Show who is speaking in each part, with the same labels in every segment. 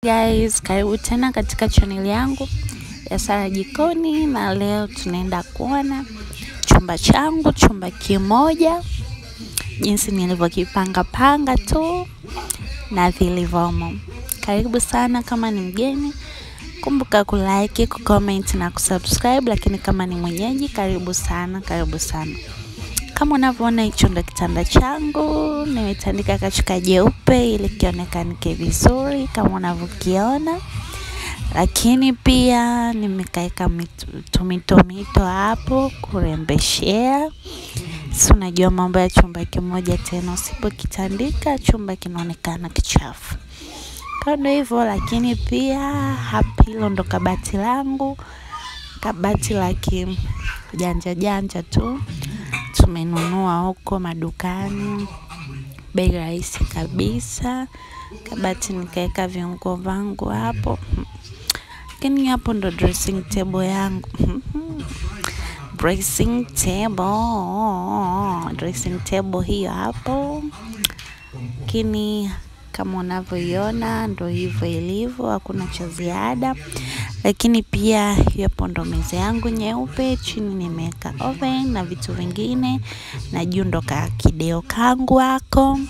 Speaker 1: guys, karibu tena katika channel yangu ya Sara Jikoni, na leo tunaenda kuona chumba changu, chumba kimoja, jinsi nilivyokipanga panga tu na vilivyomo. Karibu sana. Kama ni mgeni, kumbuka kulike, kucomment na kusubscribe, lakini kama ni mwenyeji, karibu sana, karibu sana. Kama unavyoona hicho ndo kitanda changu, nimetandika kachuka jeupe ili kionekanike vizuri kama unavyokiona, lakini pia nimekaeka tumitomito hapo kurembeshea. Si unajua mambo ya chumba kimoja tena, usipokitandika chumba kinaonekana kichafu. Kando hivyo, lakini pia hapa, hilo ndo kabati langu, kabati la kijanja janja tu tumenunua huko madukani, bei rahisi kabisa. Kabati nikaweka viungo vangu hapo, lakini hapo ndo dressing table yangu dressing table, dressing table hiyo hapo, lakini kama unavyoiona ndo hivyo ilivyo, hakuna cha ziada. Lakini pia hapo ndo meza yangu nyeupe, chini nimeweka oven na vitu vingine, na juu ndo ka kideo kangu hako.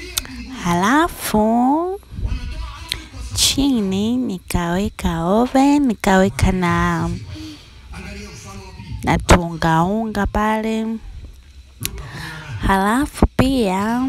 Speaker 1: Halafu chini nikaweka oven, nikaweka na na tuungaunga pale. Halafu pia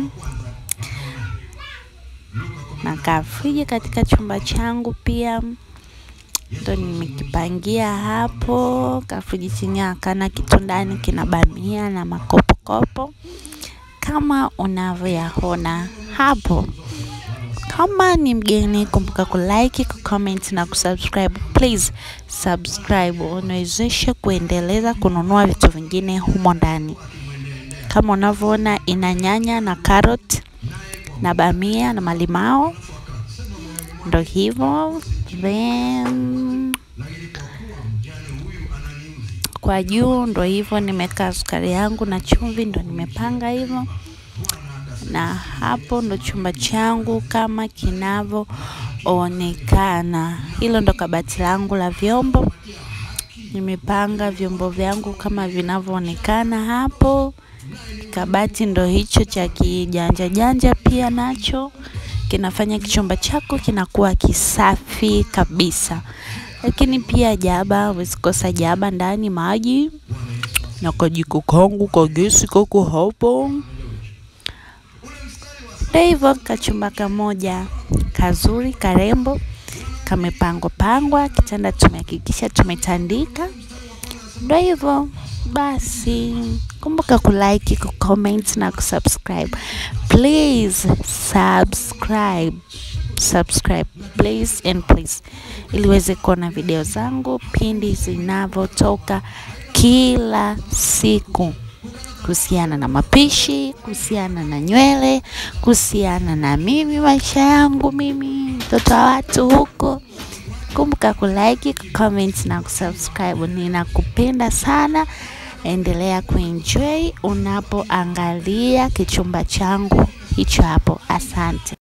Speaker 1: na kafriji katika chumba changu pia ndo nimekipangia hapo. Kafriji chini akana kitu ndani, kina bamia na makopokopo kama unavyoyaona hapo. Kama ni mgeni, kumbuka kulike, kucomment na kusubscribe. Please subscribe, unawezesha kuendeleza kununua vitu vingine humo ndani. Kama unavyoona ina nyanya na carrot na bamia na malimao, ndo hivyo. Then kwa juu ndo hivyo, nimeweka sukari yangu na chumvi, ndo nimepanga hivyo. Na hapo ndo chumba changu kama kinavyoonekana. Hilo ndo kabati langu la vyombo, nimepanga vyombo vyangu kama vinavyoonekana hapo. Kabati ndo hicho cha kijanja janja, pia nacho kinafanya kichumba chako kinakuwa kisafi kabisa. Lakini pia jaba, huwezi kosa jaba ndani, maji na kajiko kangu ka gesi kako hapo. Ndio hivyo, kachumba kamoja kazuri karembo, kamepangwa pangwa, kitanda tumehakikisha tumetandika. Ndio hivyo basi, kumbuka kulike, kucomment na kusubscribe. Please subscribe, subscribe please and please, ili uweze kuona video zangu pindi zinavyotoka kila siku, kuhusiana na mapishi, kuhusiana na nywele, kuhusiana na mimi, maisha yangu mimi, mtoto wa watu huko. Kumbuka kulike, kucomment na kusubscribe. Ninakupenda sana. Endelea kuenjoy unapoangalia kichumba changu hicho hapo. Asante.